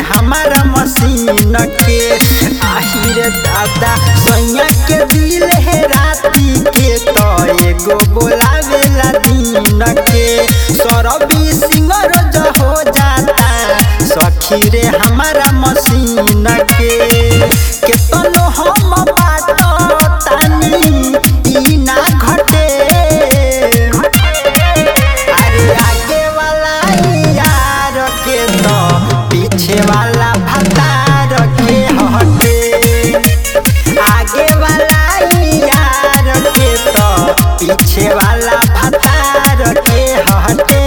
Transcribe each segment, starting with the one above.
हमारा मशीन के आहिर दादा सैया के दिल है राती के तो एगो बोलावेला दिन के सरबी सिंगर जो हो जाता सखी रे हमारा मशीन के केतनो हम बाटो तानी ई ना घटे अरे आगे वाला यार के तो पीछे वाला भतार के हटे आगे वाला यार के तो पीछे वाला भतार के हटे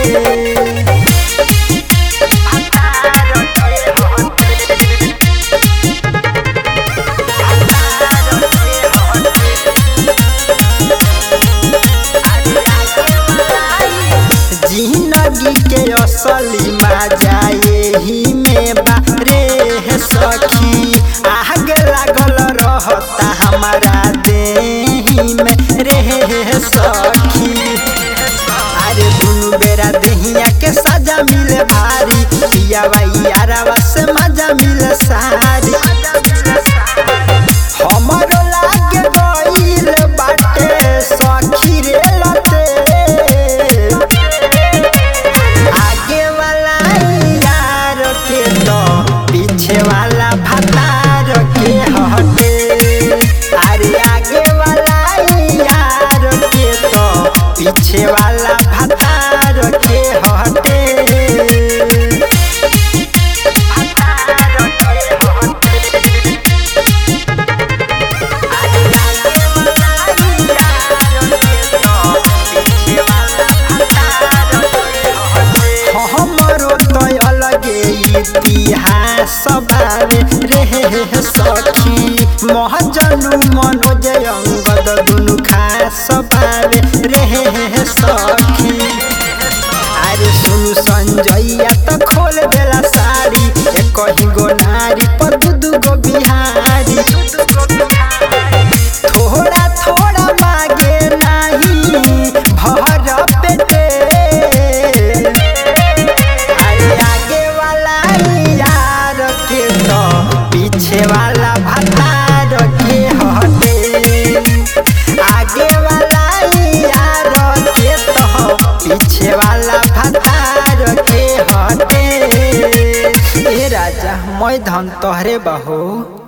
जिंदगी के असली मजा यही में बारे है सखी आग लागल रहता हमारा देही में रे है सखी अरे दुनु बेरा देहिया के सजा मिले भारी पिया यारावा से मजा मिले सारी हमरो लागे गइल बाटे सखी रे लते आगे वाला यार के तो पीछे वाला भतार के हटे अरे आगे वाला यार के तो पीछे वाला भतार के हटे हमरो तो अलगे इतिहास बारे रे सखी महजनु मनोज अंगद दुनु खास बारे रे सखी अरे सुनु संजैया तो खोल देला साड़ी एक ही गो नारी पर दू दू गो बिहारी थोड़ा थोड़ा मागे नहीं भर पेटे अरे आगे वाला यार के तो पीछे वाला भतार के हटे आगे वाला यार के तो पीछे वाला भतार के हटे ए राजा मैं धन तोहरे बहू